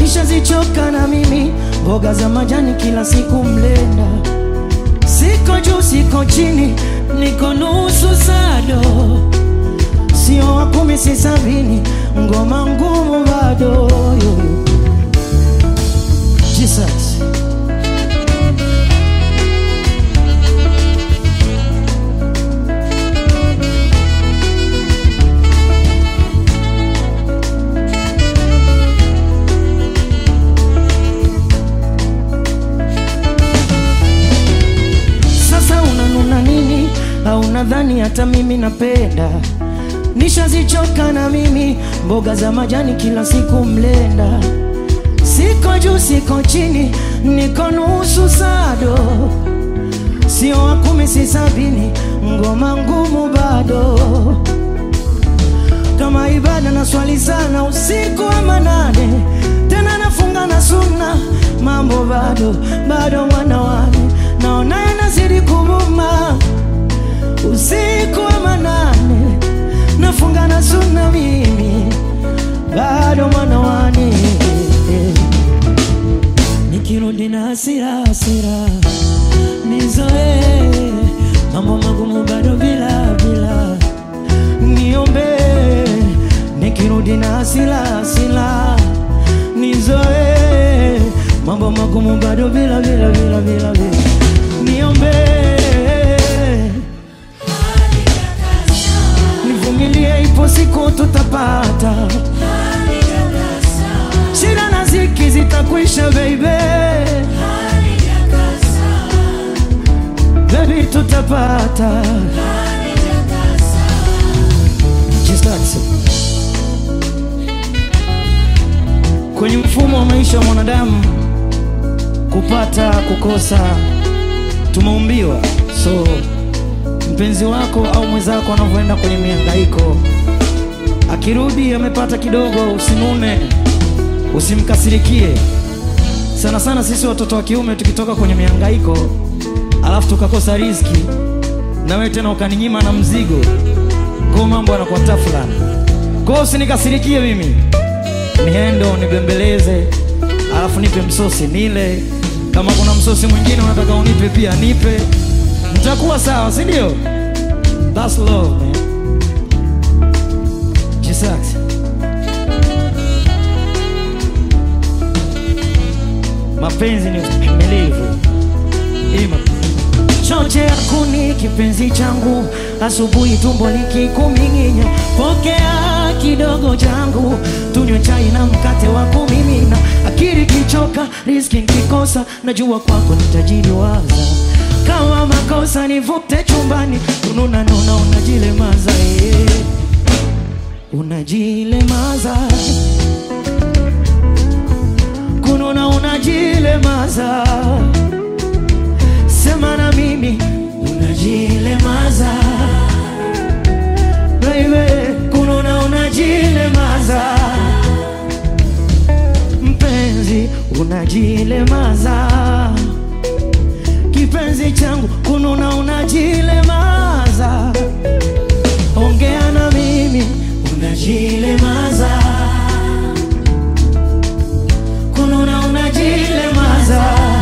nishazichoka na mimi mboga za majani kila siku mlenda. Siko juu, siko chini, niko nusu sado, sio wa kumi, si sabini, ngoma ngumu bado yo. Jesus. Sasa unanuna nini? Au nadhani hata mimi napenda? Nishazichoka na mimi mboga za majani kila siku mlenda. Siko juu, siko chini, niko nusu sado, sio wa kumi, si sabini, ngoma ngumu bado kama ibada na swali sana usiku wa manane, tena nafunga na sunna, mambo bado bado, mwana wani naona yanazidi kuruma. Usiku wa manane nafunga na sunna, mimi bado mwana wani, nikirudi na hasira hasira nizoe mambo magumu bado bila bila niombe nikirudi na hasila hasila nizoe mambo magumu bado bila bila bila bila bila niombe nivumilie ipo siku tutapata shida na ziki zitakwisha baby baby tutapata Just that's it. Kwenye mfumo wa maisha wa mwanadamu kupata kukosa tumeumbiwa. So mpenzi wako au mwenzako anavyoenda kwenye mihangaiko, akirudi amepata kidogo, usinune, usimkasirikie. Sana sana sisi watoto wa kiume tukitoka kwenye mihangaiko alafu tukakosa riziki, na wewe tena ukaninyima na mzigo, kwa mambo yanakuwa tafulani. Kwa hiyo usinikasirikie mimi, niendo nibembeleze, alafu nipe msosi nile. Kama kuna msosi mwingine unataka unipe pia nipe, mtakuwa sawa, si ndio? That's love man. Jesus. Mapenzi ni ustahimilivu. Ima. Choche ya kuni kipenzi changu, asubuhi tumbo likikuming'inya, pokea kidogo changu, tunywe chai na mkate wa kumimina. Akili kichoka, riski nikikosa, najua kwako nitajiliwaza. Kama makosa nivute chumbani, ununa nuna, unajilemaza eh. unajilemaza kununa, unajilemaza sema na mimi unajilemaza baby kununa unajilemaza mpenzi unajilemaza kipenzi changu kununa unajilemaza ongea na mimi unajilemaza kununa unajilemaza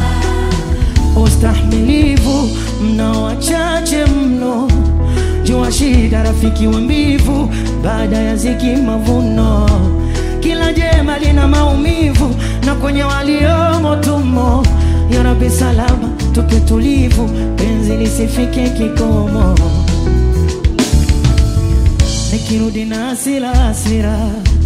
ustahimilivu mna wachache mno, jua shida rafiki wa mbivu, baada ya ziki mavuno. Kila jema lina maumivu, na kwenye waliomo tumo. Ya Rabbi salama, tuke tulivu, penzi lisifike kikomo. Nikirudi na hasira hasira,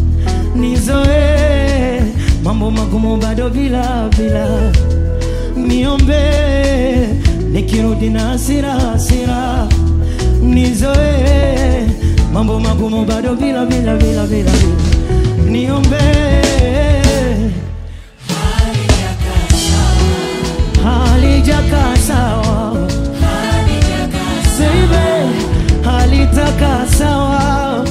nizoe mambo magumu bado bila bila niombe nikirudi na hasira hasira nizoe mambo magumu bado bila bila bila bila bila. niombe halijakaa sawa Baby, halitakaa sawa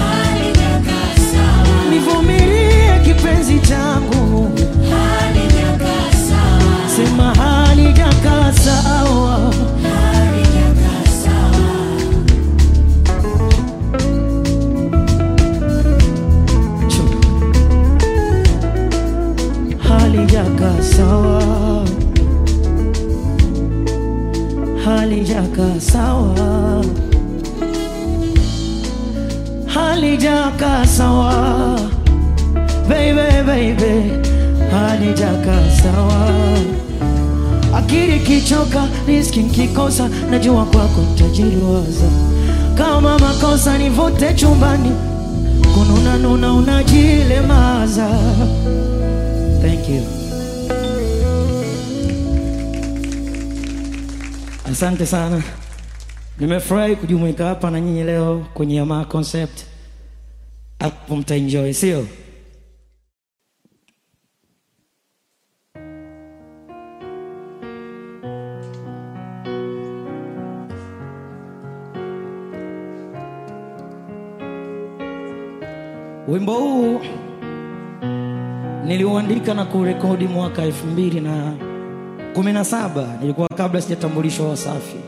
nivumilie kipenzi changu sema halijakaa sawa Chu. halijakaa sawa, halijakaa sawa, baby baby, halijakaa sawa. Akili kichoka, riski nkikosa, najua kwako ntajiliwaza. Kama makosa nivute chumbani, kununa nuna unajilemaza. Thank you. Asante sana, nimefurahi kujumuika hapa na nyinyi leo kwenye Yamaa Concept. Hapo mtaenjoy, sio? Wimbo huu niliuandika na kurekodi mwaka elfu mbili na kumi na saba nilikuwa kabla sijatambulishwa Wasafi.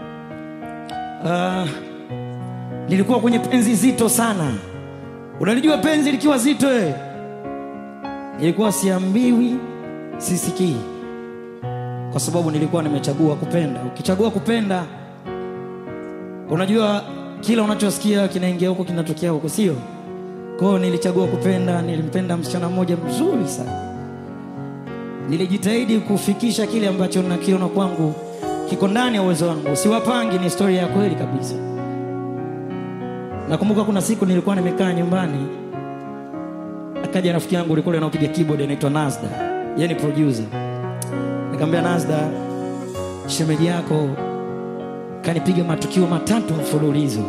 Uh, nilikuwa kwenye penzi zito sana. Unalijua penzi likiwa zito eh? Nilikuwa siambiwi, sisikii, kwa sababu nilikuwa nimechagua kupenda. Ukichagua kupenda, unajua kila unachosikia kinaingia huko kinatokea huko, sio? Kwa hiyo nilichagua kupenda. Nilimpenda msichana mmoja mzuri sana nilijitahidi kufikisha kile ambacho nakiona kwangu kiko ndani ya uwezo wangu, siwapangi. Ni historia ya kweli kabisa. Nakumbuka kuna siku nilikuwa nimekaa nyumbani, akaja rafiki yangu ulikuwa anapiga keyboard, anaitwa Nazda, yeye ni producer. Nikamwambia Nazda, shemeji yako kanipiga matukio matatu mfululizo.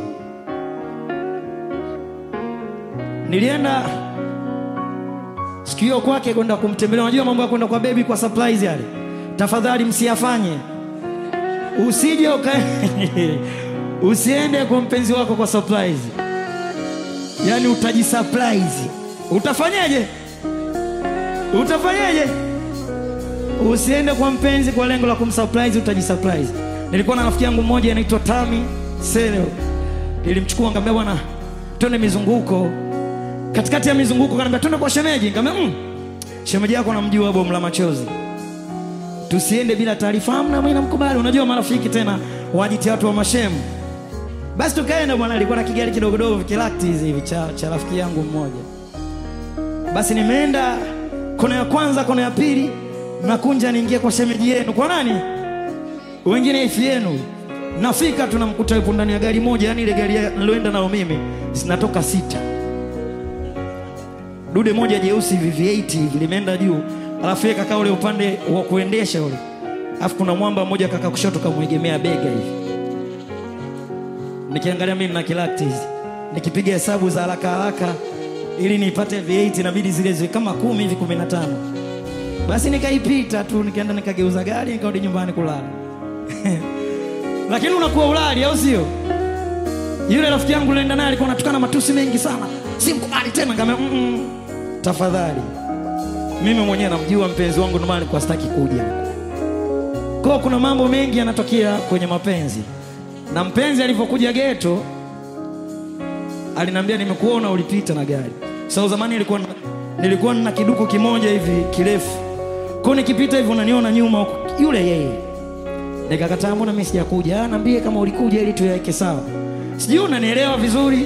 Nilienda siku hiyo kwake kwenda kumtembelea. Unajua mambo ya kwenda kwa bebi kwa surprise yale, tafadhali msiyafanye. Usije uka usiende kwa mpenzi wako kwa surprise, yaani utajisurprise. Utafanyaje? Utafanyaje? Usiende kwa mpenzi kwa lengo la kumsurprise, utajisurprise. Nilikuwa na rafiki yangu mmoja anaitwa Tami Selo, nilimchukua nikamwambia, bwana, twende mizunguko katikati ya mizunguko kaniambia twende kwa shemeji. Nikamwambia mm, shemeji yako namjua bomu la machozi, tusiende bila taarifa. Amna, mimi namkubali. Unajua marafiki tena wajitia watu wa mashemu. Basi tukaenda bwana, alikuwa na kigari kidogo dogo kilakti hivi cha, cha rafiki yangu mmoja. Basi nimeenda kona ya kwanza, kona ya pili, nakunja niingie kwa shemeji yenu. Kwa nani? Wengine ifi yenu. Nafika tunamkuta yupo ndani ya gari moja, yani ile gari niloenda nayo mimi zinatoka sita dude moja jeusi VV8 hivi limeenda juu, alafu yeye kakaa ule upande wa kuendesha ule, alafu kuna mwamba mmoja kaka kushoto kamwegemea bega hivi. Nikiangalia mimi na kilakti hizi, nikipiga hesabu za haraka haraka ili nipate V8 inabidi zile ziwe kama kumi hivi kumi na tano. Basi nikaipita tu, nikaenda nikageuza gari, nikarudi nyumbani kulala lakini unakuwa ulali, au sio? Yule rafiki yangu nilienda naye alikuwa anatukana matusi mengi sana, simkubali tena. Nikamwambia mm -mm, tafadhali, mimi mwenyewe namjua mpenzi wangu, ndio maana nilikuwa sitaki kuja. Kwa kuna mambo mengi yanatokea kwenye mapenzi, na mpenzi alivyokuja geto aliniambia, nimekuona ulipita na gari. Sasa zamani nilikuwa na, nilikuwa na kiduku kimoja hivi kirefu, kwa nikipita hivi unaniona nyuma huko, yule yeye. Nikakataa, mbona mimi sijakuja? Ah, niambie kama ulikuja ili tuyaweke sawa. Sijui unanielewa vizuri.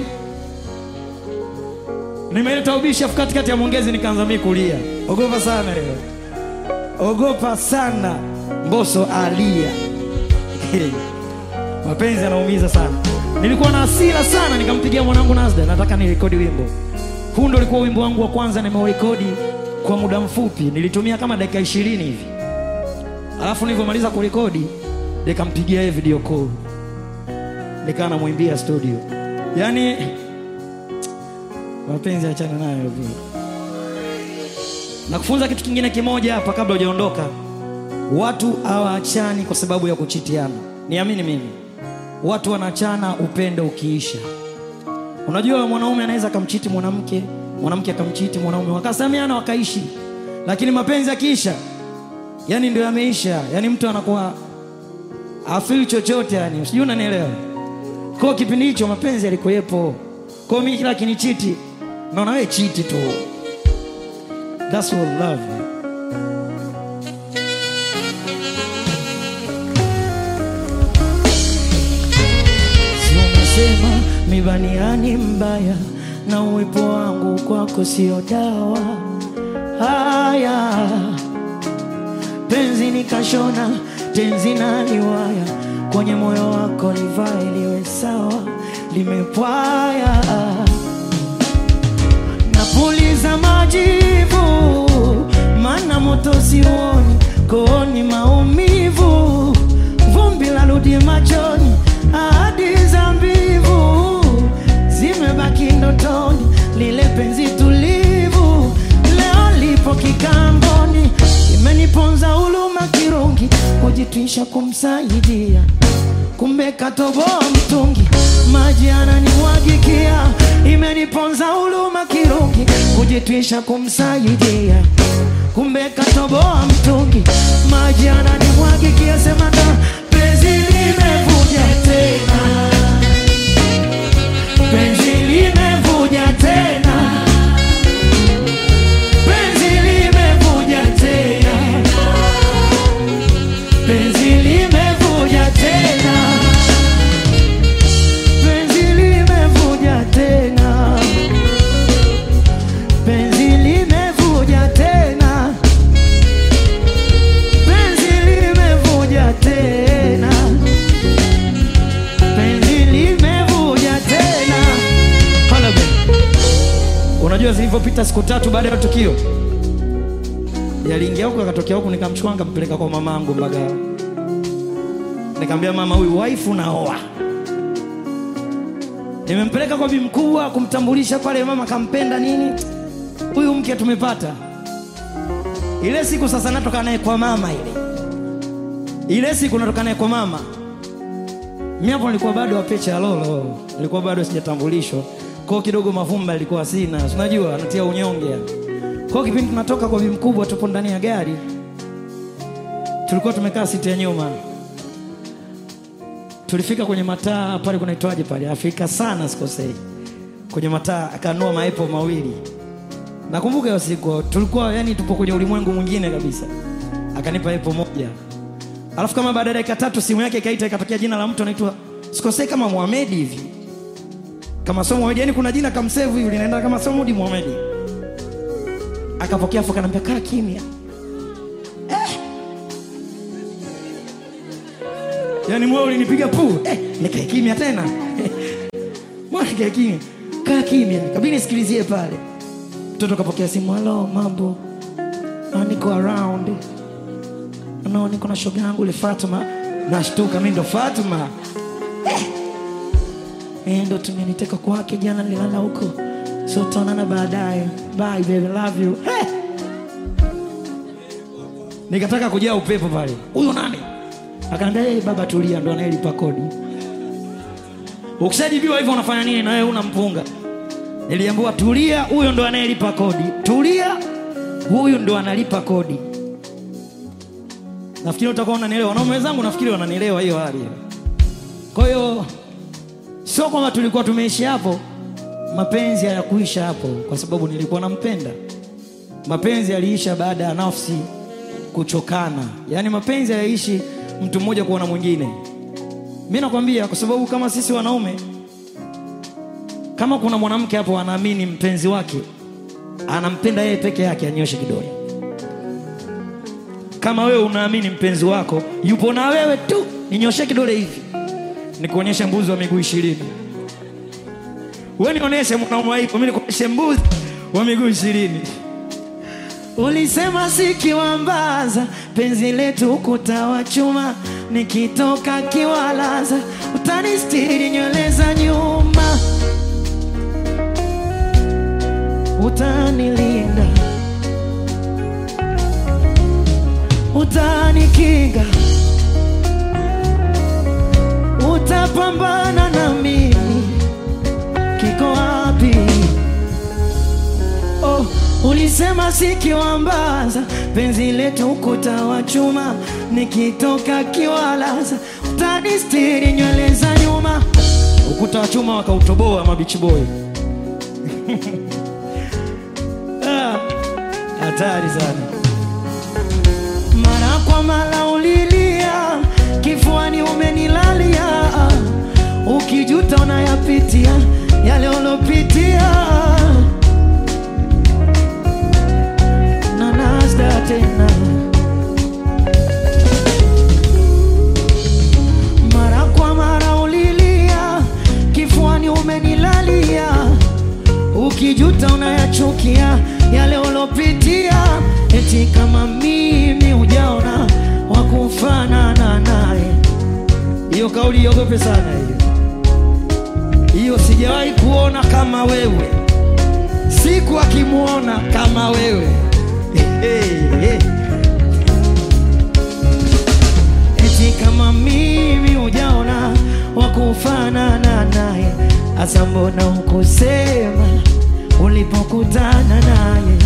Nimeleta ubishi afu katikati ya mwongezi nikaanza mimi kulia. Ogopa sana leo. Ogopa sana. Mbosso alia. Mapenzi yanaumiza sana. Nilikuwa na hasira sana nikampigia mwanangu Nazda, nataka nirekodi wimbo. Huu ndio ulikuwa wimbo wangu wa kwanza nimeurekodi kwa muda mfupi. Nilitumia kama dakika ishirini hivi. Alafu nilivyomaliza kurekodi nikampigia yeye video call nikaa namwimbia studio. Yaani mapenzi achana nayo bro. Na kufunza kitu kingine kimoja hapa kabla hujaondoka, watu hawaachani kwa sababu ya kuchitiana. Niamini mimi, watu wanaachana upendo ukiisha. Unajua, mwanaume anaweza akamchiti mwanamke, mwanamke akamchiti mwanaume, wakasameana wakaishi, lakini mapenzi akiisha, yani ndio yameisha, yani mtu anakuwa afili chochote, yani sijui unanielewa. Kwa kipindi hicho mapenzi yalikuwepo. Kwa mimi kila kinichiti naona wewe chiti tu. That's what love. Walisema mibaniani mbaya na uwepo wangu kwako sio dawa. Haya, penzi nikashona tenzi na liwaya kwenye moyo wako livae liwe sawa, limepwaya napuliza majivu, mana moto sioni, kooni maumivu, vumbi la rudi machoni, ahadi za mbivu zimebaki ndotoni, lile penzi tulivu leo lipo kikamboni, imeniponza huluma kirungi, kujitwisha kumsaidia kumbe katoboa mtungi, maji ananimwagikia, imeniponza huluma kirungi, kujitwisha kumsaidia, kumbe katoboa mtungi, maji ananimwagikia, sema ndo penzi limevuja tena, penzi limevuja tena, penzi limevuja tena, penzi limevuja tena, penzi limevuja tena, penzi limevuja tena, penzi limevuja tena, penzi limevuja tena. Hala be. Unajua zilivyopita siku tatu baada ya tukio, yaliingia huko akatokea huku, nikamchukua nikampeleka kwa mama yangu Mbagala. Nikamwambia mama, huyu waifu naoa. Nimempeleka kwa bi mkubwa kumtambulisha pale, mama kampenda nini, huyu mke tumepata. Ile siku sasa natoka naye kwa mama, ile ile siku natoka naye kwa mama. Mimi hapo nilikuwa bado wapecha ya lolo, nilikuwa bado sijatambulishwa kwao, kidogo mavumba ilikuwa sina, si unajua anatia unyonge yani. Kwa kipindi tunatoka kwa bi mkubwa, tupo ndani ya gari, tulikuwa tumekaa siti ya nyuma tulifika kwenye mataa pale kunaitwaje pale Afrika sana sikosei, kwenye mataa akanua maepo mawili. Nakumbuka hiyo siku tulikuwa yani tupo kwenye ulimwengu mwingine kabisa, akanipa epo moja, alafu kama baada ya dakika tatu simu yake ikaita, ikatokea jina la mtu anaitwa sikosei kama Muhammad hivi, kama sio Muhammad, yani kuna jina kamsevu hivi linaenda kama sio Mudi Muhammad. Akapokea afu akaniambia kaa kimya. Yaani moyo ulinipiga pu eh, nikae kimya tena mbona nikae kimya, kaa kimya, kabidi nisikilizie pale. Mtoto kapokea simu, halo, mambo, Ah, niko around, no, niko na shoga yangu ile Fatuma. Nashtuka mimi ndo Fatuma eh, eh, ndo tumeniteka kwake jana, nilala huko, so tutaonana baadaye, bye baby, love you eh. Nikataka kujaa upepo pale, huyu nani? Akaambia hey, baba tulia, ndo anayelipa kodi. Ukishajibiwa hivyo unafanya nini? Na wewe unampunga. Niliambiwa tulia, huyo ndo anayelipa kodi. Tulia, huyu ndo analipa kodi. Nafikiri utakuwa unanielewa. Wanaume wenzangu nafikiri wananielewa hiyo hali. Kwa hiyo sio kwamba tulikuwa tumeishi hapo, mapenzi hayakuisha hapo kwa sababu nilikuwa nampenda. Mapenzi yaliisha baada ya nafsi kuchokana, yaani mapenzi hayaishi mtu mmoja kuona mwingine. Mi nakwambia kwa sababu kama sisi wanaume, kama kuna mwanamke hapo anaamini mpenzi wake anampenda yeye peke yake, anyoshe kidole. Kama wewe unaamini mpenzi wako yupo na wewe tu, ninyoshe kidole hivi, nikuonyeshe mbuzi wa miguu ishirini. Wewe nionyeshe mwanaume wa hivyo, mimi nikuonyeshe mbuzi wa miguu ishirini. Ulisema sikiwambaza penzi letu ukuta wa chuma, nikitoka kiwalaza utanistiri nywele za nyuma, utanilinda, utanikinga, utapambana na mimi, kiko wapi? Oh, ulisema sikiwambaza penzi letu ukuta wa chuma, nikitoka kiwalaza utanistiri nywele za nyuma. Ukuta wa chuma wakautoboa mabichi boy. Ah, hatari sana. Mara kwa mara ulilia, kifuani umenilalia, ukijuta ukijuta unayapitia yale ulopitia na nasda tena mara kwa mara ulilia kifuani umenilalia ukijuta unayachukia yale ulopitia eti kama mimi ujaona wakufanana naye hiyo kauli iogope sana hiyo hiyo sijawahi kuona kama wewe siku akimwona kama wewe hey, hey. eti kama mimi ujaona wakufanana naye asa mbona ukusema ulipokutana naye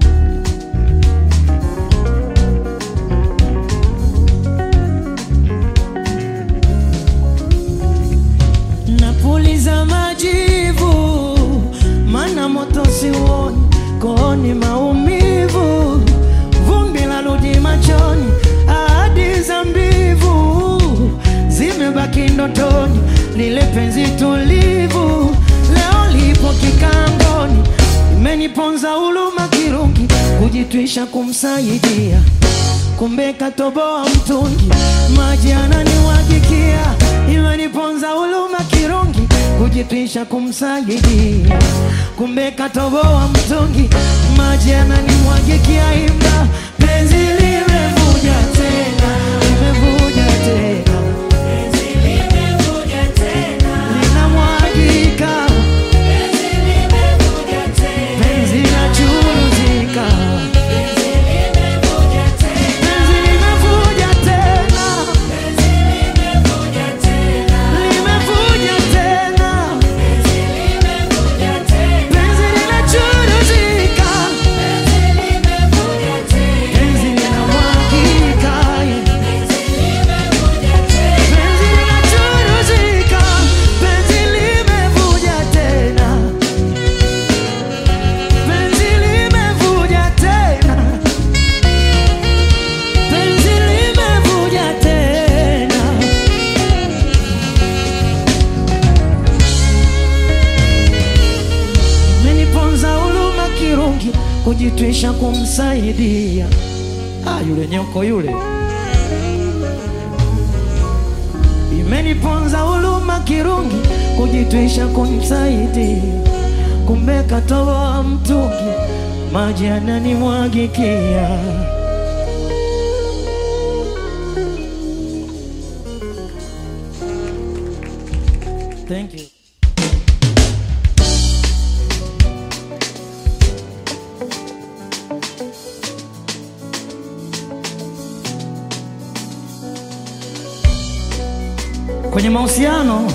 napuliza majivu mana moto siuoni kooni maumivu vumbi la rudi machoni ahadi za mbivu zimebaki ndotoni lile penzi tulivu leo lipo kikangoni imeniponza huluma kirungi kujitwisha kumsaidia kumbe katoboa mtungi maji ananiwagikia imeniponza huluma kirungi kujitwisha kumsaidia kumbe katoboa mtungi maji ananimwagikia imba penzi limevuja tena limevuja tena linamwagika penzi linachuruzika penzi limevuja tena limevuja tena penzi linachuruzika penzi linamwagika penzi linachuruzika penzi limevuja tena penzi limevuja tena penzi limevuja tena meniponza huluma kirungi kujitwisha kumsaidia ah, yule nyoko yule imeniponza huluma kirungi kujitwisha kumsaidia kumbe katoa mtungi maji ananimwagikia Thank you. Kwenye mahusiano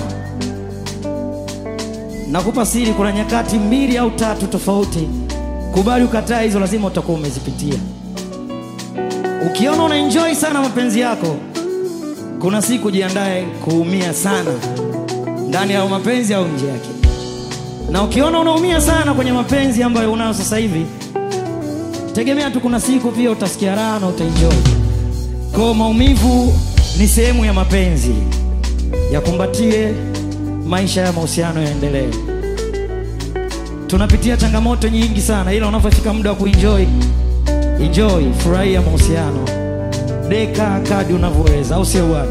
nakupa siri, kuna nyakati mbili au tatu tofauti. Kubali ukataa, hizo lazima utakuwa umezipitia. Ukiona una enjoy sana mapenzi yako, kuna siku jiandae kuumia sana ndani ya mapenzi au nje yake. Na ukiona unaumia sana kwenye mapenzi ambayo unayo sasa hivi, tegemea tu kuna siku pia utasikia raha na utaenjoy. Kwa maumivu ni sehemu ya mapenzi, yakumbatie, maisha ya mahusiano yaendelee. Tunapitia changamoto nyingi sana, ila unapofika muda wa kuenjoy, enjoy, furahia mahusiano, deka kadi unavyoweza, au sio bwana?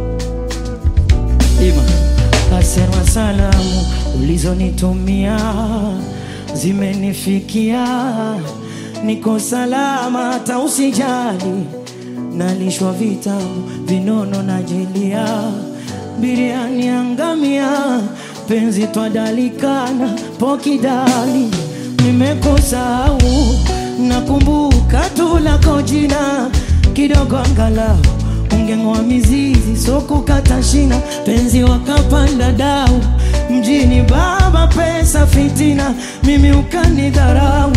Ima asema salamu ulizonitumia zimenifikia, niko salama, hata usijali, nalishwa vitamu vinono na jelia, biriani angamia, penzi twadalikana pokidali, nimekusahau nakumbuka tu lako jina kidogo angalau ungeng'oa mizizi so kukata shina, penzi wakapanda dau mjini, baba pesa fitina, mimi ukanidharau.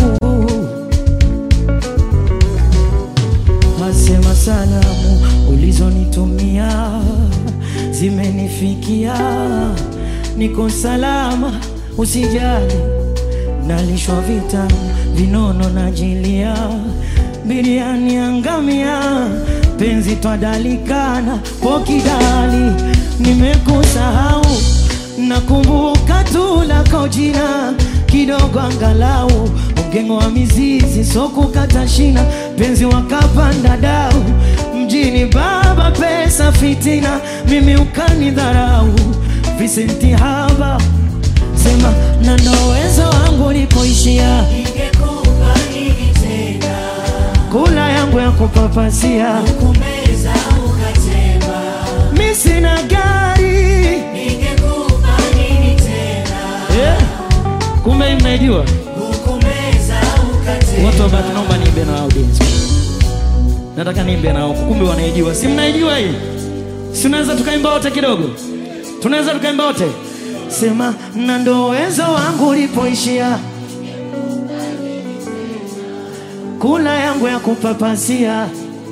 Asema salamu ulizonitumia zimenifikia, niko salama, usijali, nalishwa vitamu vinono na jilia, biriani angamia penzi twadalikana pokidali, nimekusahau nakumbuka tu lako jina kidogo, angalau ungeng'oa mizizi, so kukata shina, penzi wakapanda dau mjini, baba pesa fitina, mimi ukanidharau, visenti haba sema na ndo uwezo wangu ulipoishia, Ningekupa nini tena? kula yangu ya kupapasia, Kumeza ukatema. mi sina gari Ningekupa nini tena? yeah. Kumbe hii mnaijua Kumeza ukatema. watu wabaki, naomba niimbe na audience, nataka niimbe nao, kumbe wanaijua. Si mnaijua hii? Si unaweza tukaimba wote kidogo? Tunaweza tukaimba wote, sema na ndo uwezo wangu ulipoishia, kula yangu ya kupapasia,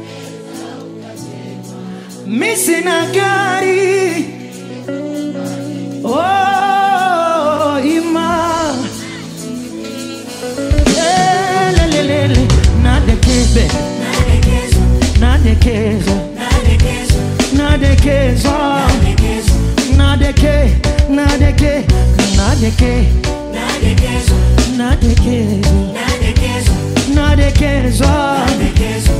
mi sina gari oh, ima Elelelele, nadekebe Nadekezwa, nadekezwa nadekezwa, nadekezwa nadekezwa, nadeke nadeke nadeke nadekezwa, nadekezwa nadekezwa, nadekezwa nadekezwa.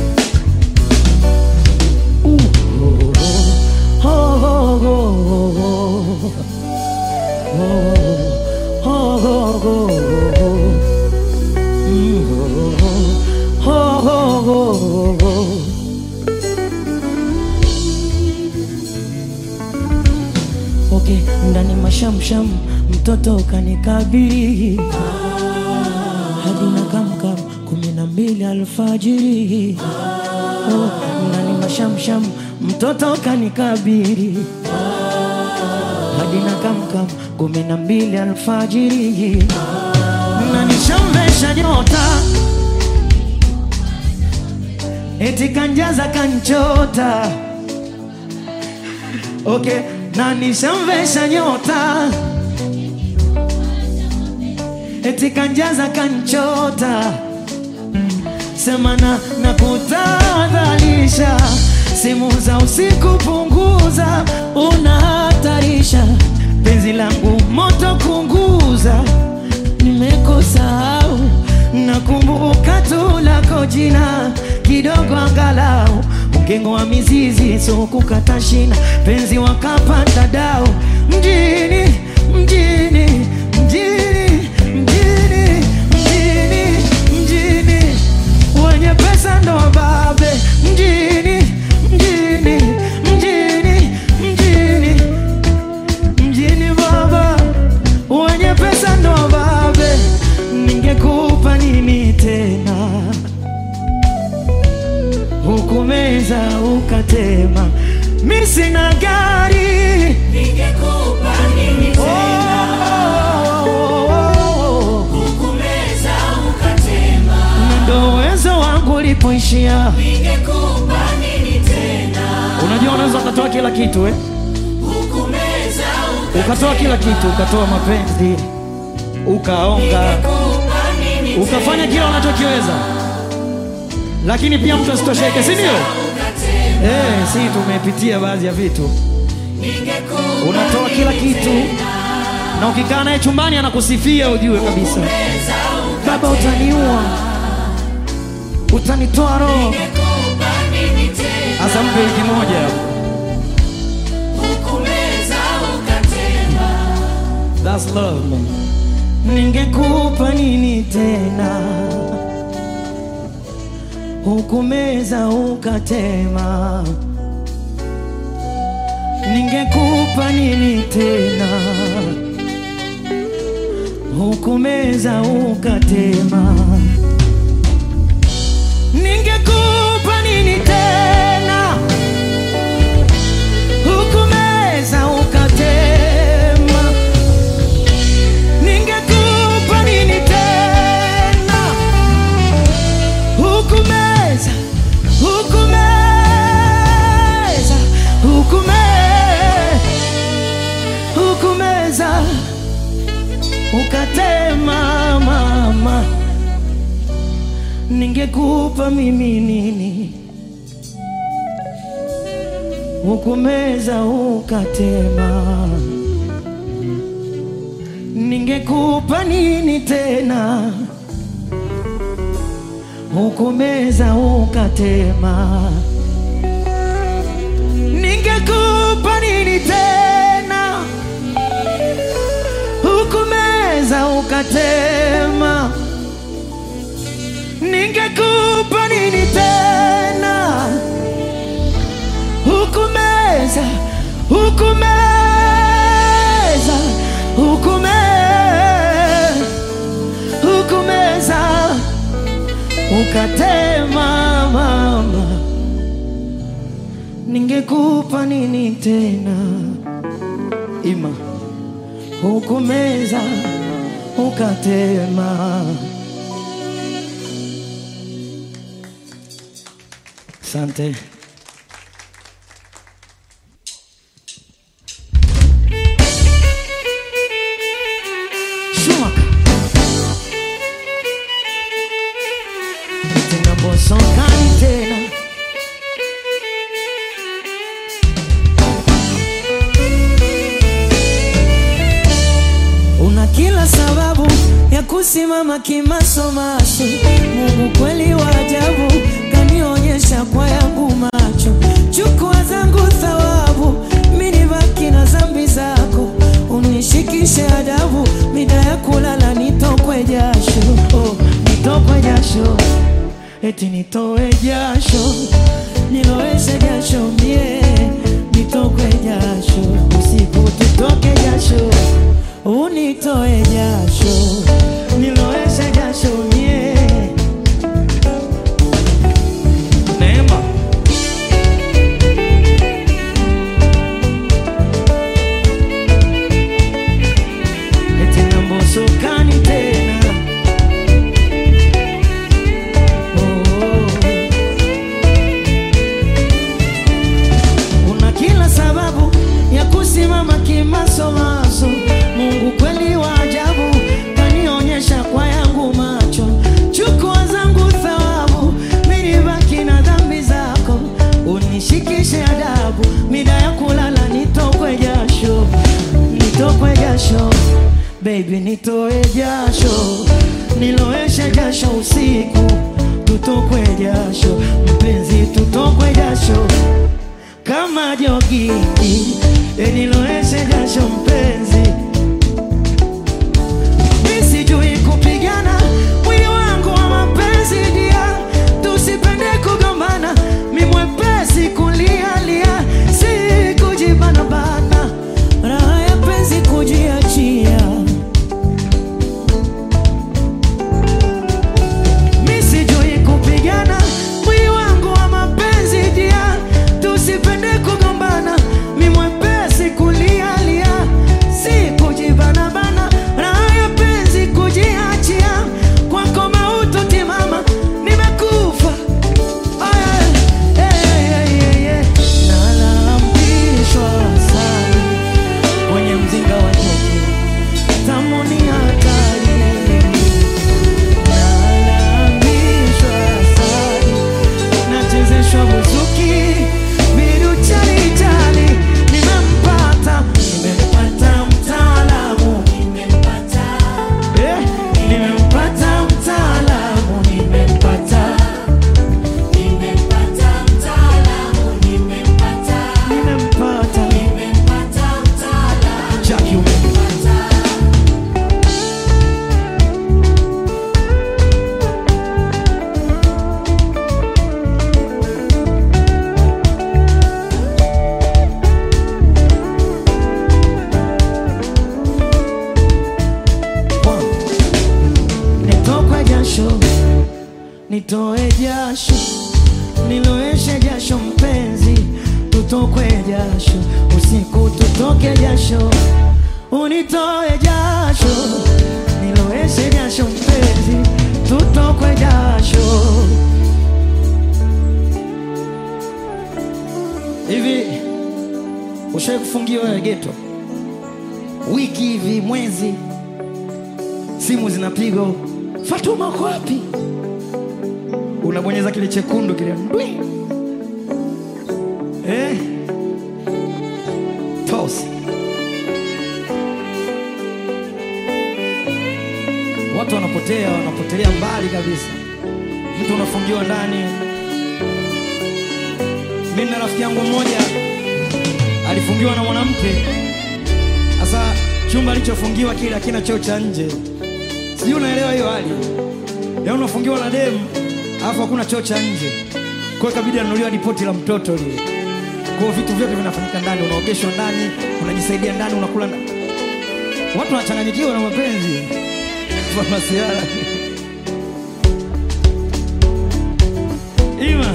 Uh, oh, oh, oh, oh, oh, oh, oh, oh. Mm, oh, oh, oh, oh, oh. Okay, ndani mashamsham mtoto ukanikabiri hadi na kamkam kumi na mbili alfajiri oh, ndani mashamsham mtoto ukanikabiri hadi na kamkam kumi na mbili alfajiri na nishamvesha nyota eti kanjaza kanchota okay, na nishamvesha nyota eti kanjaza kanchota semana na kutadhalisha simu za usiku punguza unahatarisha penzi langu moto kunguza nimekusahau nakumbuka tu lako jina kidogo angalau mgengo wa mizizi so kukata shina penzi wakapanda dau mjini mjini mjini mjini mjini mjini wenye pesa ndo babe mjini mjini mjini mjini mjini baba wenye pesa ndo babe ningekupa nini tena hukumeza ukatema mi sina gari Ningekupa nini oh, tena? oh, oh, oh. Kumeza ukatema. Na ndo uwezo wangu ulipoishia Ningekupa nini tena? unajua unaweza ukatoa kila kitu eh? Kumeza ukatoa kila kitu ukatoa mapenzi ukaonga Ningekupa nini ukafanya kila unachokiweza lakini pia mtu asitosheke si ndio ukatema. eh, si tumepitia baadhi ya vitu Ningekupa unatoa kila kitu na ukikaa naye chumbani anakusifia ujue kabisa kumeza baba utaniua utanitoa roho Ningekupa nini tena? hasa mpe wiki moja Kumeza ukatema. That's love man. ningekupa nini tena hukumeza ukatema ningekupa nini tena hukumeza ukatema ningekupa nini tena hukumeza ukatema ningekupa nini tena hukumeza hukumeza hukume hukumeza ukatema mama ningekupa mimi nini hukumeza ukatema ningekupa nini tena? Hukumeza ukatema, ningekupa nini tena? Hukumeza ukatema, ningekupa nini tena? Hukumeza, hukumeza, hukumeza, hukumeza ukatema mama, ningekupa nini tena? Ima hukumeza ukatema. Asante. Schumacher. Tena bosokani tena Una kila sababu ya kusimama kimasomaso. Mungu kweli wa ajabu, kanionyesha kwa yangu macho. Chukua zangu thawabu, mimi nibaki na zambi zako. Unishikishe adabu, mida ya kulala nitokwe jasho. Oh, nitokwe jasho, eti nitoe jasho, niloweshe jasho mie, nitokwe jasho, usiku tutoke jasho unitoe jasho niloeshe jasho mie Neema eti nambosokani tena oh, oh. Una kila sababu ya kusimama kimasomaso. Mungu kweli wa ajabu, kanionyesha kwa yangu macho. Chukua zangu thawabu, mimi nibaki na dhambi zako. Unishikishe adabu, mida ya kulala nitokwe jasho, nitokwe jasho baby, nitoe jasho, niloeshe jasho usiku, tutokwe jasho mpenzi, tutokwe jasho kama jogi eniloeshe jasho mpenzi, mi sijui kupigana mwili wangu wa mapenzi dia, tusipende kugombana, mi mwepesi kulialia, si kujibanabana, raha ya penzi kujiachia Mi sijui kupigana mwili wangu wa mapenzi dia, tusipende kugombana, mi mwepesi kulialia, si kujibanabana, raha ya penzi kujiachia, kwako mauti mama, nimekufa Aya, eh, eh, eh, eh, nalambishwa sana kwenye mzinga wa nyuki, tamu ni hatari Nalambishwa asali, nachezeshwa buzuki, bidu chali chali. Nimempata, nimempata mtaalamu, Nimempata, eh, nimempata mtaalamu, nimempata, nimempata mtaalamu, nimempata, nimempata. nimempata mtaalamu, Jackie, ume- nimempata. One. Nitokwe jasho, nitoe jasho, niloeshe jasho mpenzi, tutokwe jasho, usiku tutoke jasho, unitoe jasho, niloeshe jasho mpenzi, tutokwe jasho. Hivi ushawahi kufungiwa wewe geto wiki hivi mwezi simu zinapigwa, Fatuma uko wapi? Unabonyeza kile chekundu kile ndwi, eh, toss watu wanapotea, wanapotelea mbali kabisa. Mtu unafungiwa ndani. Mimi na rafiki yangu mmoja alifungiwa na mwanamke. Sasa chumba alichofungiwa kile hakina choo cha nje, sijui unaelewa hiyo hali. Yaani unafungiwa na demu alafu hakuna choo cha nje, kwa hiyo ikabidi anunuliwa ripoti la mtoto lile. Kwa hiyo vitu vyote vinafanyika ndani, unaogeshwa ndani, unajisaidia ndani, unakula ndani. Watu wanachanganyikiwa na mapenzi masiara ima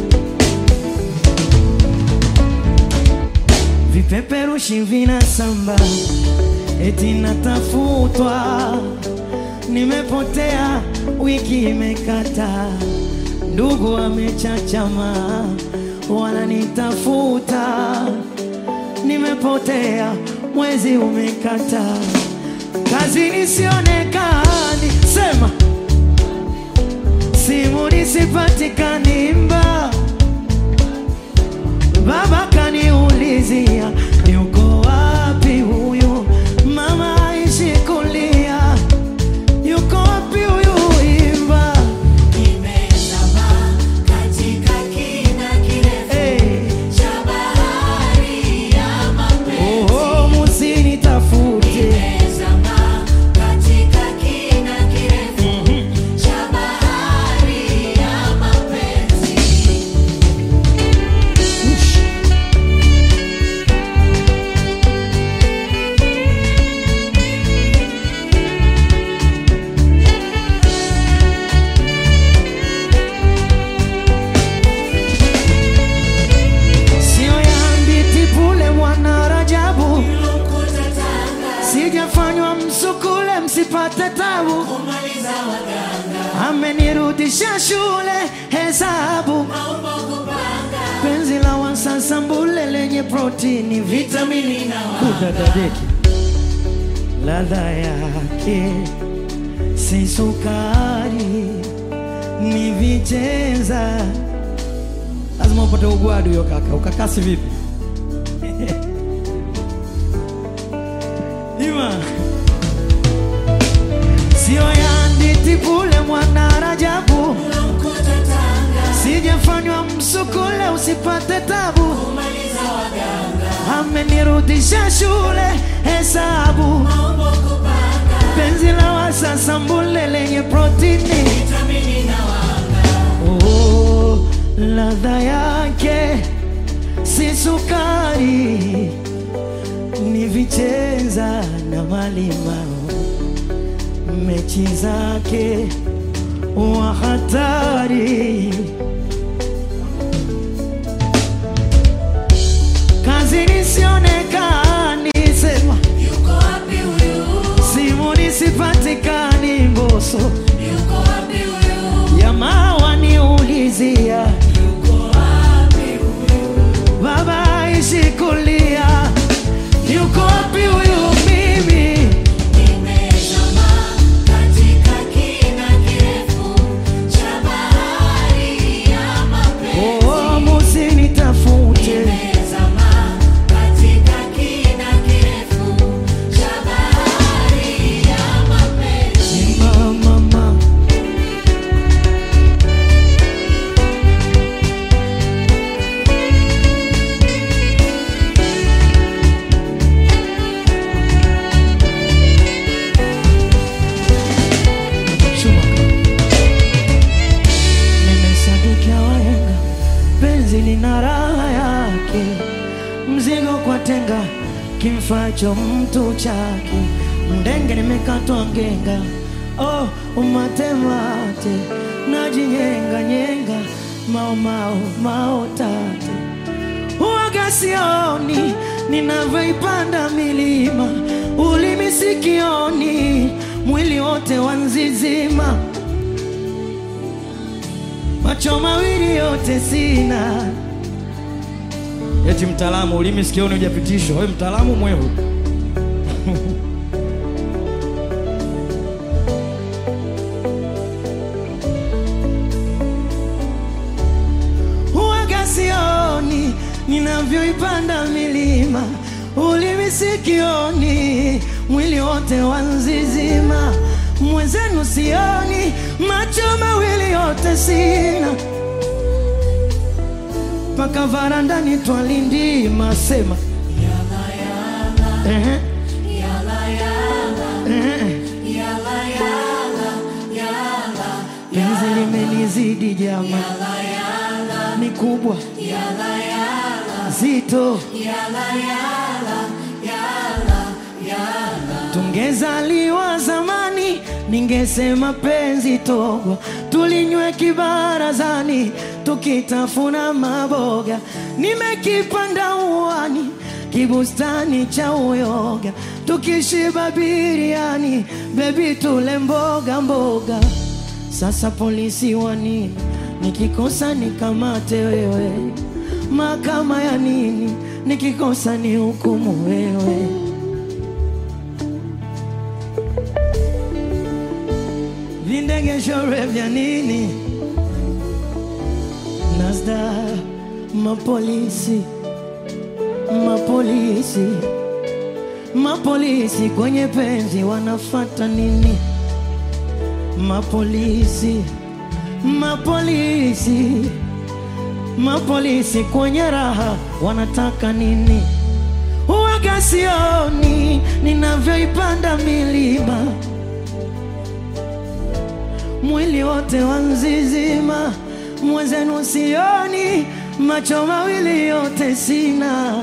vipeperushi vinasamba eti natafutwa, nimepotea, wiki imekata, ndugu amechachama, wananitafuta, nimepotea, mwezi umekata, kazi nisionekani, sema simu nisipatikani, mba Baba kaniulizia yuko wapi huyu mama aishi kulia, yuko wapi huyu imba Nimezama katika kina kirefu hey. cha bahari ya mapenzi. Oho, musinitafute Nimezama katika kina kirefu cha bahari ya mapenzi. Ush. Sio ya mbiti pule mwana Rajabu, Nilokuta Tanga, sijafanywa msukule msipate tabu, kumaliza waganga, amenirudisha shule hesabu maumbo kupanga, penzi la wasasa mbule lenye protini vitamini na kudadadeki ladha yake si sukari ni vicheza lazima upate ugwadu hiyo kaka ukakasi vipi ima sio ya nditi pule mwana Rajabu nilokuta Tanga, sijafanywa msukule usipate tabu kumaliza waganga, amenirudisha shule hesabu maumbo kupanga, penzi la wasasa mbule lenye protini vitamini na wanga, oh, ladha yake si sukari ni vicheza na malimao mechi zake wa hatari kazi nisionekani sema yuko wapi huyu? simu nisipatikani mboso Yuko wapi huyu? jamaa waniulizia Yuko wapi huyu? baba ishi kulia yuko wapi huyu mimi Nimezama katika kina kirefu cha bahari ya mapenzi. oh, musinitafute Nimezama katika kina kirefu cha bahari ya mapenzi. mama Schumacher. Nimesadikia wahenga, penzi lina raha yake, mzigo kwa tenga, kimfacho mtu chake, mdenge nimekatwa ngenga, oh umatemate, najinyenga nyenga, mao mao mao tate Huwaga sioni ninavyoipanda milima, ulimi sikioni, mwili wote wanzizima, macho mawili yote sina. Eti mtaalamu, ulimi sikioni hujapitishwa. Wewe mtaalamu mwehu. Huwaga sioni ninavyoipanda milima, ulimi sikioni, mwili wote wanzizima, mwenzenu sioni, macho mawili yote sina, mpaka varandani twalindima sema Ehe. Ehe. penzi limenizidi jama, ni kubwa zito, tungezaliwa zamani, ningesema penzi togwa, tulinywe kibarazani, tukitafuna maboga, nimekipanda uwani kibustani cha uyoga, tukishiba biriani, bebi tule mboga mboga. Sasa polisi wa nini? Nikikosa nikamate wewe, mahakama ya nini? Nikikosa ni hukumu wewe. Vindegeshore vya nini? Nasda mapolisi, mapolisi, mapolisi kwenye penzi wanafata nini? Mapolisi, mapolisi, mapolisi kwenye raha wanataka nini? Huwaga sioni ninavyoipanda milima, mwili wote wanzizima, mwenzenu sioni, macho mawili yote sina,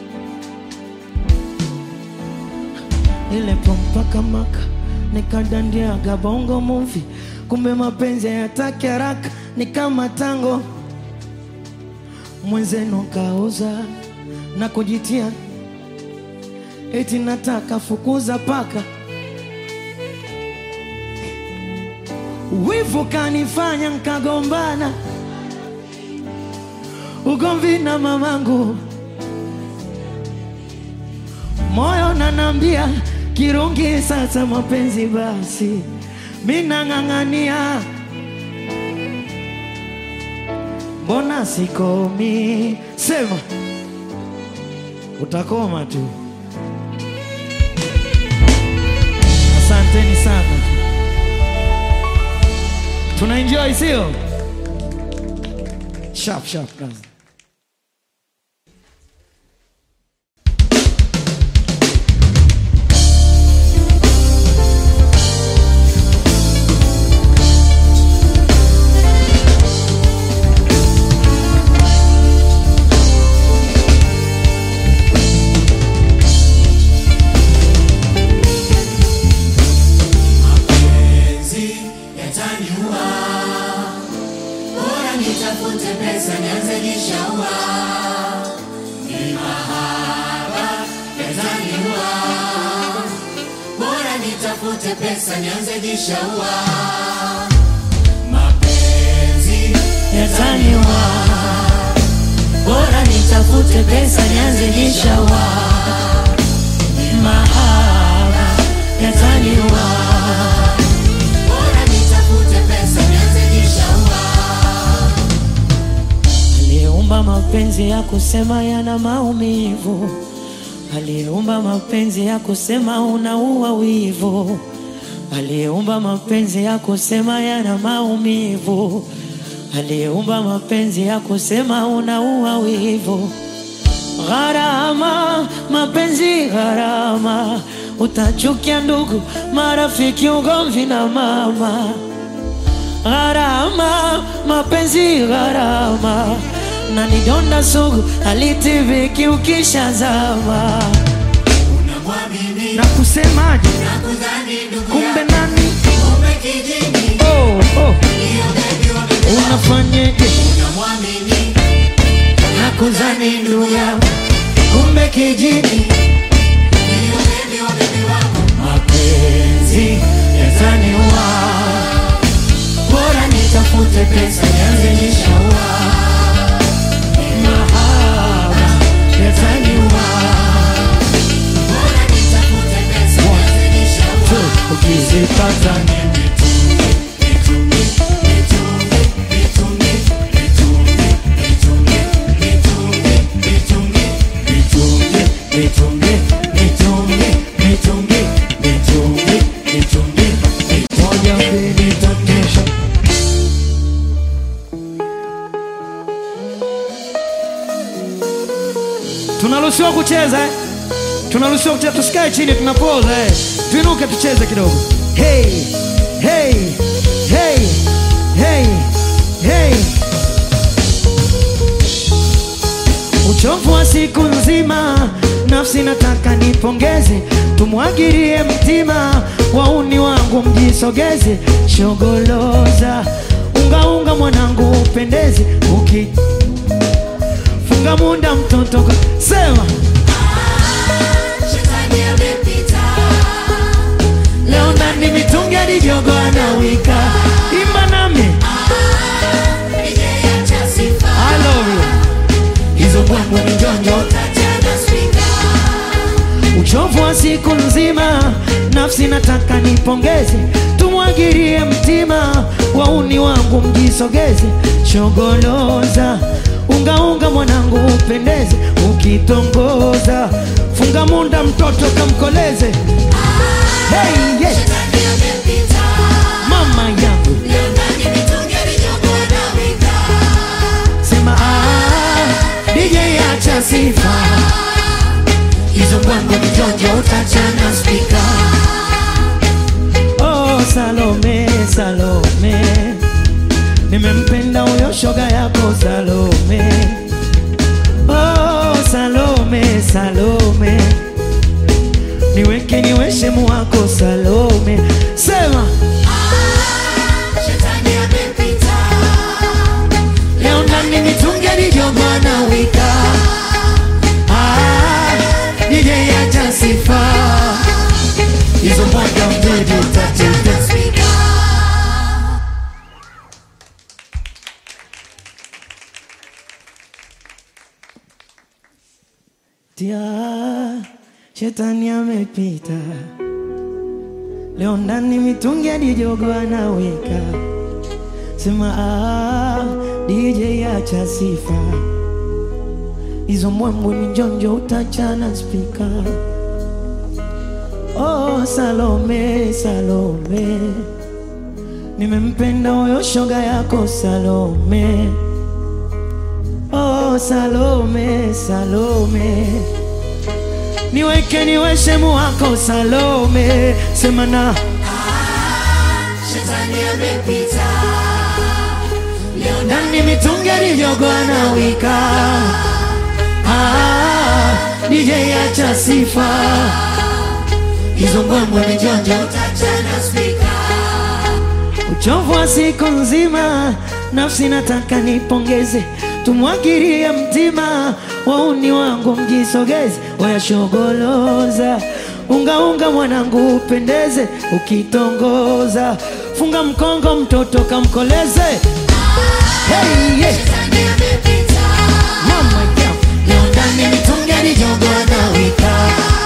ile pompaka maka nikadandiaga bongo movie, kumbe mapenzi hayataki haraka, ni kama tango. Mwenzenu kauza na kujitia eti nataka fukuza paka, wivu kanifanya nkagombana, ugomvi na mamangu, moyo nanambia kirungi sasa mapenzi basi, minang'ang'ania, mbona sikomi? Sema utakoma tu. Asanteni sana, tuna enjoy sio? Sharp sharp kazi. Mapenzi yataniua, bora nitafute pesa nianze jishaua. Ni mahaba yataniua, bora nitafute pesa nianze jishaua. Mapenzi Yataniwa, bora nitafute pesa nianze jishaua. mahaba yataniwa, Bora nitafute pesa nianze jishaua. aliyeumba mapenzi ya kusema yana maumivu, aliyeumba mapenzi ya kusema unaua wivu, aliyeumba mapenzi ya kusema yana maumivu, aliyeumba mapenzi ya kusema unaua wivu. Gharama, mapenzi gharama, utachukia ndugu, marafiki, ugomvi na mama. Gharama, mapenzi gharama, na ni donda sugu halitibiki ukishazama. Unamwamini Na kusemaje? na kudhani ndugu Kumbe yako, nani? kumbe kijini. Oh, oh, Hiyo bebi wa bebi wako. unafanyeje? Unamwamini Na kuzani ndugu yangu, kumbe kijini. hiyo bebi wa bebi wako. Mapenzi yataniua, bora nitafute pesa nianze nishaua. Mahaba yataniua, Bora nitafute pesa nianze jishaua. ukizipata Tunaruhusiwa kucheza eh? Tunaruhusiwa kucheza, tusikae chini, tunapoza eh. Tuinuke tucheze kidogo. Hey, hey, hey, hey, hey. Uchovu wa siku nzima, nafsi nataka nipongeze, tumwagirie mtima, wauni wangu mjisogeze, shogoloza unga unga, mwanangu upendeze, uki funga munda mtoto ka- sema Shetani amepita. leo ndani mitungi alijogo anawika, imba nami Nije acha sifa. I love you. hizo bwangu ni njonjo Tachana spika. uchovu wa siku nzima, nafsi nataka nipongeze, tumwagirie mtima, wauni wangu mjisogeze, shogoloza ungaunga, mwanangu upendeze, ukitongoza funga munda, mtoto kamkoleze. Hey, yes. Shetani amepita. mama yangu Leo ndani mitungi alijogo anawika. sema ah, DJ acha sifa hizo bwangu ni njonjo utachana spika Oh, Salome, Salome, nimempenda huyo shoga yako Salome. Oh, Salome, Salome, niweke niwe shemu wako Salome. Sema Shetani amepita. leo ndani mitungi alijogwa na wika. Ah, DJ acha sifa hizo moja mbili tatu Tachana spika. Tia, shetani amepita leo ndani mitungi hadi jogo anaweka. Sema ah, DJ acha sifa hizo mwembo ni njonjo utachana spika. Oh, Salome, Salome, nimempenda huyo shoga yako Salome. Oh, Salome, Salome, niweke niwe shemu wako Salome, sema na Shetani amepita. Leo ndani mitungi alivyogwa na wika. Ah, DJ acha sifa hizo mbwembwe ni jonjo tachana spika. uchovu wa siku nzima, nafsi nataka nipongeze, tumwagirie mtima, wauni wangu mjisogeze, wayashogoloza ungaunga, mwanangu upendeze, ukitongoza funga mkongo, mtoto kamkoleze. Hey, yeah. Shetani amepita. Mama yangu, leo ndani mitungi alijogo anawika.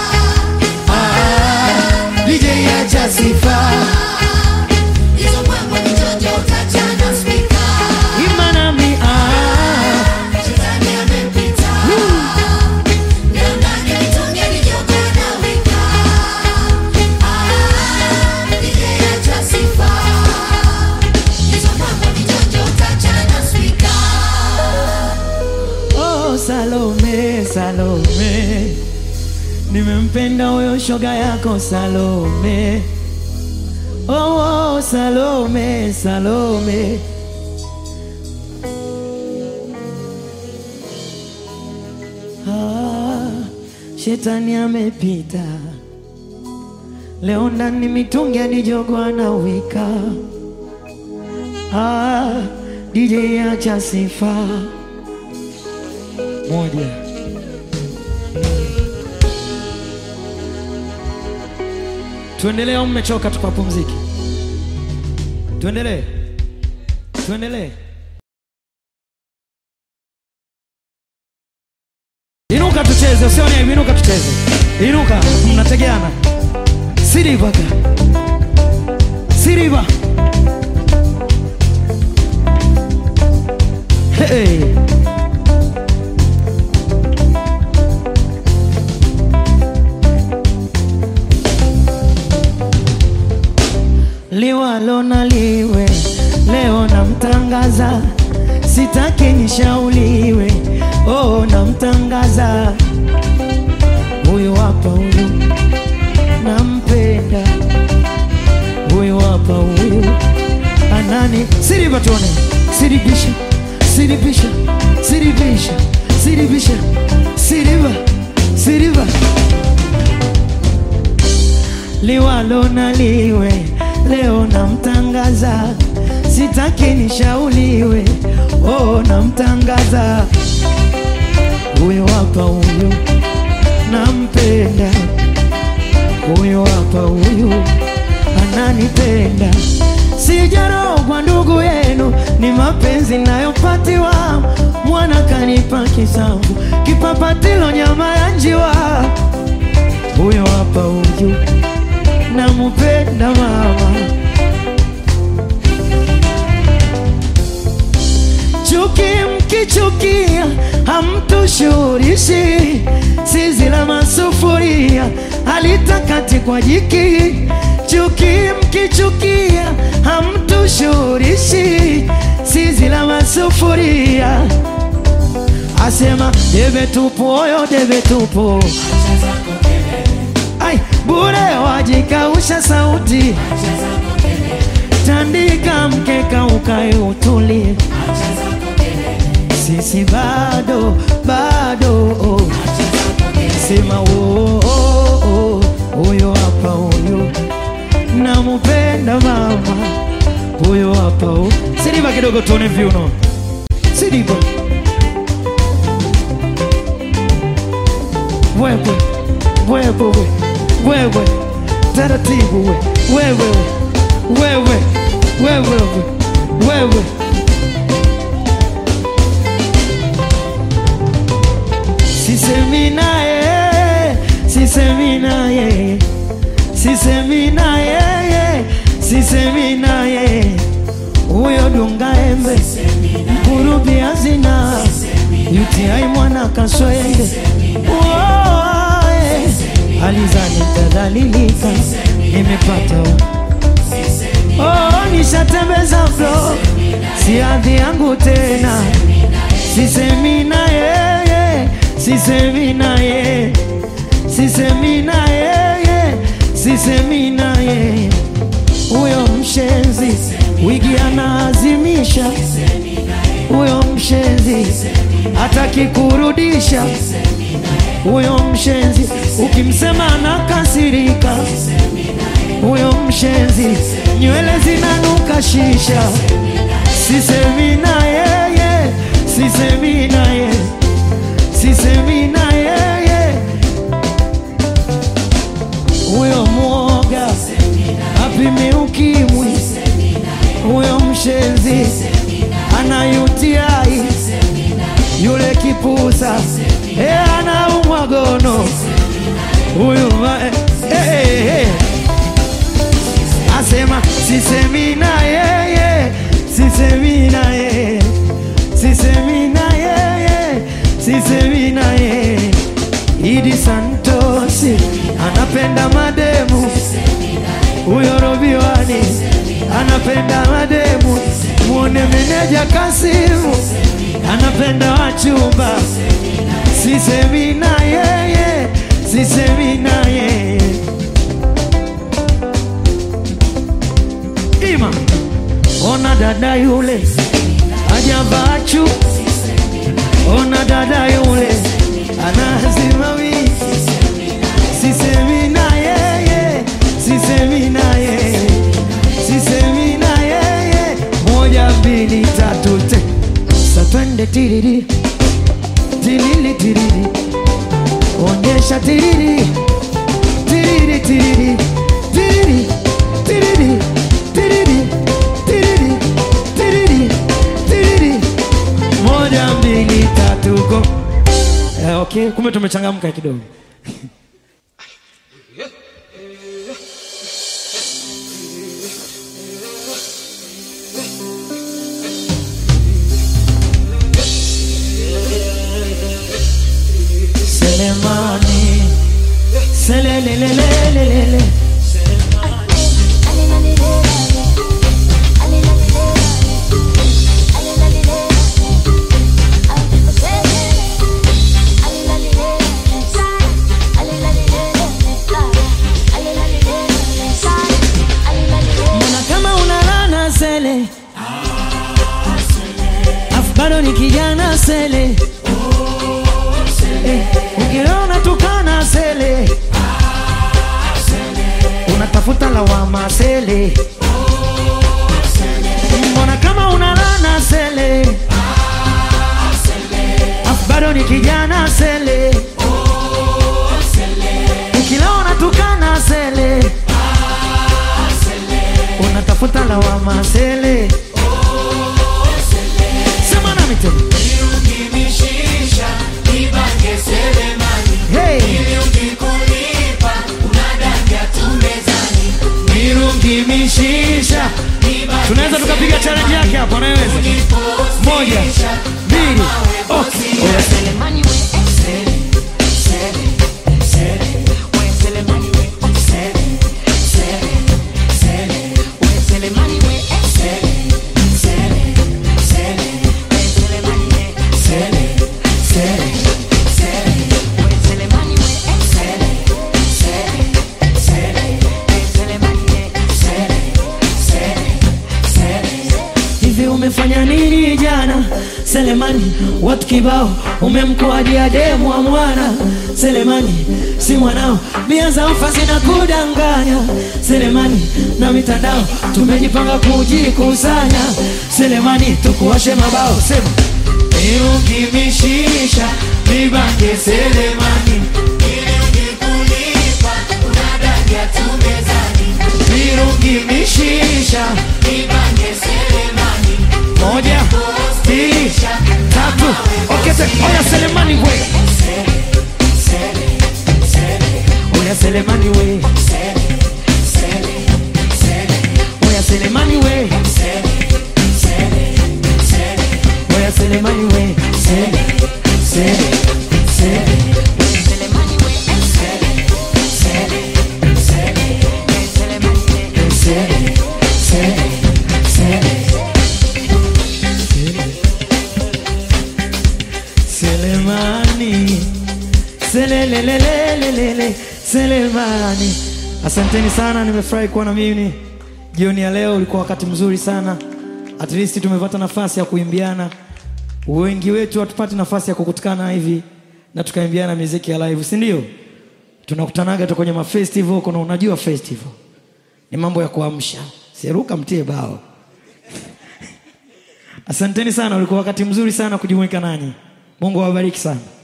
Ah, DJ acha sifa Hizo mbwembwe ni njonjo, tachana spika. Imba nami, ah. Shetani amepita. Leo ndani mitungi alijogo anawika. Ah, DJ acha sifa. Hizo mbwembwe ni njonjo, tachana spika. Oh, Salome, Salome, nimempenda huyo shoga yako Salome. Oh, oh, Salome, Salome. Ah, shetani amepita leo ndani mitungi adijogwa na wika. Ah, DJ acha sifa moja. Tuendelee au mmechoka tukapumzike? Tuendelee, tuendelee. Inuka tucheze, usione aibu, inuka tucheze. Inuka, mnategeana. Siriva ka. Siriva. Hey. liwalo na liwe, leo namtangaza, sitaki nishauriwe, oh namtangaza, Siriba tuone. Siribisha, siribisha, siribisha, siribisha, siriba, siriba. Liwalo na liwe, leo namtangaza, sitaki nishauriwe, oh namtangaza. Huyo hapa huyo, nampenda. Huyo hapa huyo, ananipenda. Sijarogwa ndugu yenu, ni mapenzi nayopatiwa. Mwana kanipa kisamvu, kipapatilo nyama ya njiwa. Huyo hapa huyu, namupenda mama. Chuki mkichukia, hamtushurishi. Zizi la masufuria halitakati kwa jiki. Chuki mkichukia, hamtushurishi. Zizi la masufuria asema debe tupu, oyo debe tupu. Ai, bure wajikausha sauti, tandika mkeka ukae utulie. Sisi bado bado, sema wo oh, oh, huyo hapa huyo, namupenda mama, huyo hapa huyo. Sidiba kidogo tuone viuno, sidiba wewe wewe wewe taratibu we wewe wewe wewe wewe sisemi naye sisemi naye sisemi naye sisemi naye huyo dunga embe mkurubi hazina UTI mwana kaswende Woe, alizani tadhalilika nimepata oh, nishatembeza flo si hadhi yangu tena sisemi na yeye sisemi na yeye sisemi na yeye sisemi na yeye huyo mshenzi wigi anaazimisha huyo mshenzi hataki kurudisha huyo mshenzi ukimsema anakasirika huyo mshenzi nywele zinanuka shisha sisemi na yeye sisemi na yeye sisemi na yeye huyo mwoga apime ukimwi huyo mshenzi anayutiai yule kipusa e anaumwa gono huyu ma- eh, eh, eh. asema sisemi na yeye sisemi na yeye sisemi na yeye sisemi na yeye Idi Santosi anapenda mademu huyo Robiwani anapenda mademu muone meneja Kasimu anapenda wachumba sisemi na yeye sisemi na yeye ima ona dada yule ajavaa chu ona dada yule anazimawi sisemi na yeye sisemi na yeye sisemi na yeye moja mbili tatu te sa twende tiriri tilili tiriri onyesha tiriri tiriri tiriri tiriri tiriri tiriri tiriri tiriri tiriri moja mbili tatu go eh, okay kumbe tumechangamka kidogo Selemani Selelelelelelele Mbona kama unalana sele sele mbona kama unalana sele afu bado ni kijana sele ukila unatukana sele unatafuta lawama sele sema nami tena Ukimishisha, nibange selemani. hey. Ili ukikulipa, unadanga tu mezani. mirungi mishisha Nibange tunaweza tukapiga challenge yake hapo anaweza moja mbili okay. Oya, selemani we, eh, sele, sele, sele. Oya, selemani we, oh, sele, sele, sele. Oya, selemani we, eh, sele, sele, sele. Oya, selemani we, sele, sele, sele. Oya, selemani we, eh, sele, sele, sele. Oya, selemani we, sele, sele, sele. hivi umefanya nini jana selemani watu kibao umemkoadia demu wa mwana selemani si mwanao bia za ufasi na kudanganya selemani na mitandao tumejipanga kujikusanya selemani tukuwashe mabao sema iukimishisha nibange selemani Ili ukikulipa, unadanga tu mezani. irukimishisha Nibange selemani. moja mbili tatu okete oya selemani we oya selemani we oya selemani we oya selemani we sele sele sele sele sele sele Selemani Selelelelelelele Selemani Asanteni sana nimefurahi kuwa na mimi jioni ya leo ulikuwa wakati mzuri sana at least tumepata nafasi ya kuimbiana wengi wetu hatupati nafasi ya kukutikana hivi na tukaimbiana muziki ya live si ndio tunakutanaga tu kwenye mafestival kuna unajua festival ni mambo ya kuamsha seruka mtie bao asanteni sana ulikuwa wakati mzuri sana kujumuika nanyi mungu awabariki sana